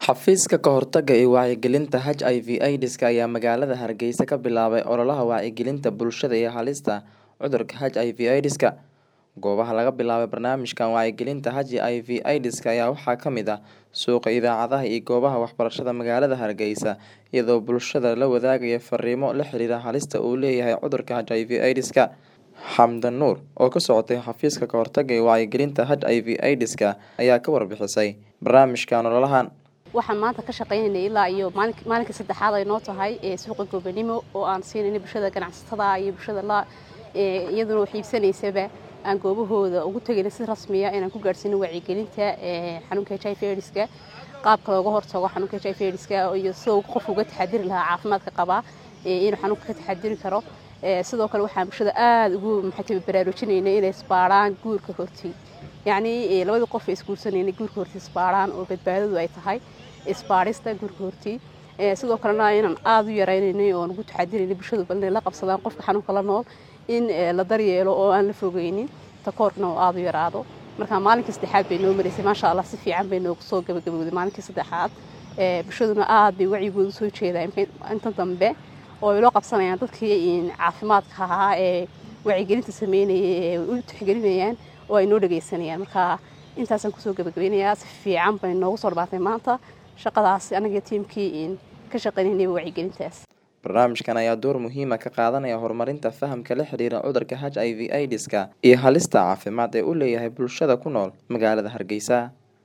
Xafiiska ka hortagga iyo wacyigelinta HIV/AIDSka ayaa magaalada Hargeysa ka bilaabay ololaha wacyigelinta bulshada ee halista cudurka HIV/AIDSka. Goobaha laga bilaabay barnaamijkan wacyigelinta HIV/AIDSka ayaa waxaa ka mid ah suuqa, idaacadaha iyo goobaha waxbarashada magaalada Hargeysa, iyadoo bulshada la wadaagayo fariimo la xiriira halista uu leeyahay cudurka HIV/AIDSka. Xamdan Nuur, oo ka socotay Xafiiska ka hortagga iyo wacyigelinta HIV/AIDSka, ayaa ka warbixisay barnaamijkan ololahan. waxaan maanta ka shaqeynayna ilaa iyo maalinka saddexaad ay noo tahay ee suuqa gobanimo oo aan siinayna bulshada ganacsatada iyo bulshada la iyaduna wax iibsanaysaba aan goobahooda ugu tegayna si rasmiya inaan ku gaadhsiino wacyigelinta xanuunka HIV AIDSka qaabka looga hortago xanuunka HIV AIDSka iyo sida uu qofku uga taxadiri lahaa caafimaadka qabaa inuu xanuunka ka taxadiri karo sidoo kale waxaan bulshada aada ugu maxay baraarujinayna inay isbaaraan guurka hortii yacni labadii qof ee isguursanayna guurka hortii isbaaraan oo badbaadadu ay tahay isbaarista guurka hortii sidoo kalena inaan aada u yaraynaynay oon ugu taxadiraynay bulshadu bal inay la qabsadaan qofka xanuunka la nool in la daryeelo oo aan la fogeynin takoorkana oo aada u yaraado marka maalinkii saddexaad bay noo maraysay maasha allah si fiican bay noogu soo gabagabowday maalinkii saddexaad bulshaduna aada bay wacyigooda soo jeedaa inta dambe oo ay loo qabsanayaan dadkii caafimaadka ahaa ee wacyigelinta sameynayay ee u tixgelinayaan oo ay noo dhageysanayaan marka intaasaan kusoo gabagabeynayaa si fiican bay noogu soo dhabaatay maanta shaqadaas anaga tiimkii ka shaqeynayna wacyigelintaas barnaamijkan ayaa door muhiima ka qaadanaya horumarinta fahamka la xiriira cudurka HIV/AIDSka iyo halista caafimaad ee uu leeyahay bulshada ku nool magaalada Hargeysa